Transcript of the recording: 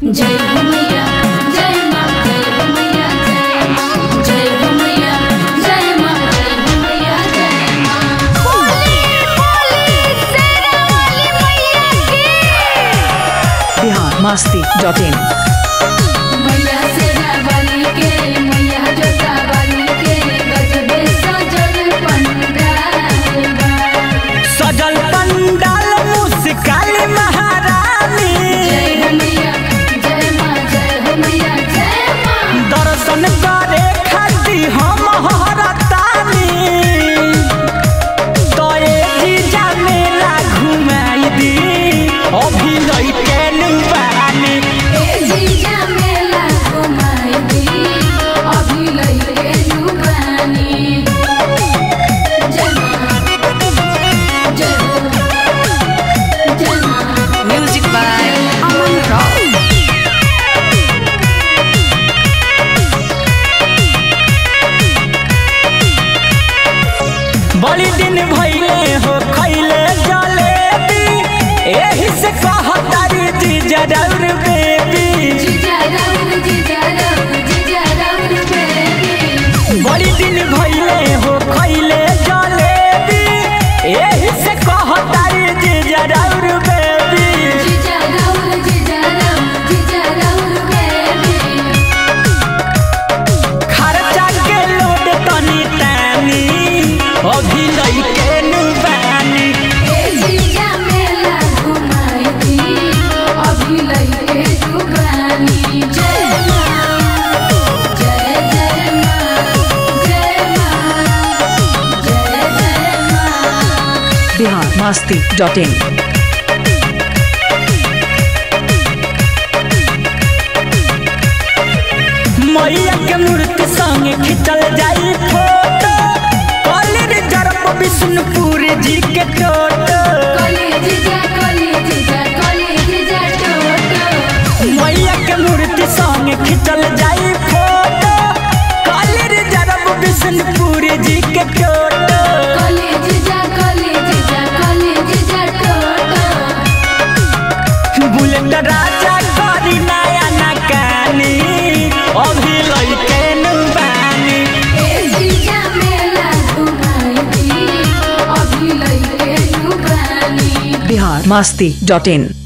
जय हो मैया जय माँ जय हो मैया जय माँ जय हो मैया जय माँ जय हो मैया जय माँ बिहार मस्ती डॉट इन मैया सेरा वाली के मैया जोता वाली के गजबे सजल पंडाल बा सजल पंडाल मुस्काल महारानी जय हो मैया जय माँ जय हो मैया जय माँ दर्शन करे खातिर हम हरतानी तोरे जीजा मेला घुमाई दी अभी लइके नुबानी ए जीजा मेला घुमाई दी अभी लइके जुबानी जय माँ जय हो जय माँ म्यूजिक बाय अमन राव बड़ी दिन भइले हो खैले जलेबी एही से कहतारी जीजा रौर बेबी जीजा राउर जीजा राउर जीजा राउर बेबी बड़ी दिन भइले हो खैले जलेबी एही से कहतारी जीजा रौर बेबी जीजा राउर जीजा राउर जीजा राउर बेबी खर्चा के लोड तनी तानी अभी लइके नुबानी ए जीजा मेला घुमाई दी अभी लइके जुबानी जय माँ जय जय माँ जय माँ जय जय माँ बिहार मस्ती डॉट इन मैया के मूर्ति संगे खिंचल जाई फोटो कॉलेज जरब विष्णुपुर जी के टोटो कली जीजा कली जीजा कली जीजा टोटो मैया के मूर्ति संगे खिंचल जाई फोटो कॉलेज जरब विष्णुपुर जी के टोटो कली जीजा कली जीजा कली जीजा टोटो बुलेट राजा करी नया नकानी अभी लइके नुबानी ए जीजा मेला घुमाई दी अभी लइके जुबानी बिहार मस्ती डॉट इन